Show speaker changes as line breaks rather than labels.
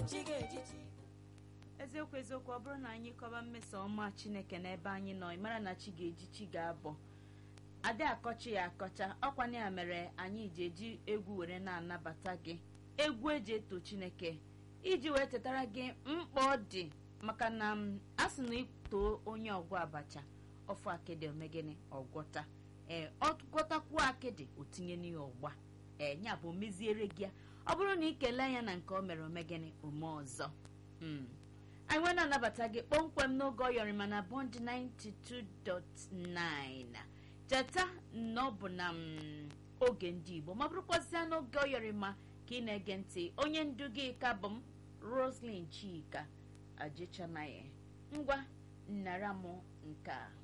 chi ga-ejichi
eziokwu eziokwu ọ bụrụ na anyị kọba mmeso ọma chineke n'ebe anyị nọ ị mara na chi ga-eji chi ga-abọ adị akọchi ya akọcha ọkwana ya mere anyị ji eji egwu were na-anabata gị egwu eji eto chineke iji wee chetara gị mkpa ọ dị maka na m a sị na itoo onye ọgwụ abacha ọfụ akịdị omegịnị ọgwọta ee ọ gwọtakwuo akịdị o tinye n'ihe ọgba ee ya bụ meziere gị ya ọ bụrụ na ị kelee ya na nke o mere omegịnị ome ọzọ Mm. anyị nwee na-anabata gị kpọmkwem n'oge ọyọrịma na bond 92.9 cheta na ọ bụ na mm, oge ndị igbo ma bụrụkwazịa n'oge ọyọrịma ka ị na-ege ntị onye ndu gị ka bụ m roslyn chika ajechanaye ngwa nnara m nke a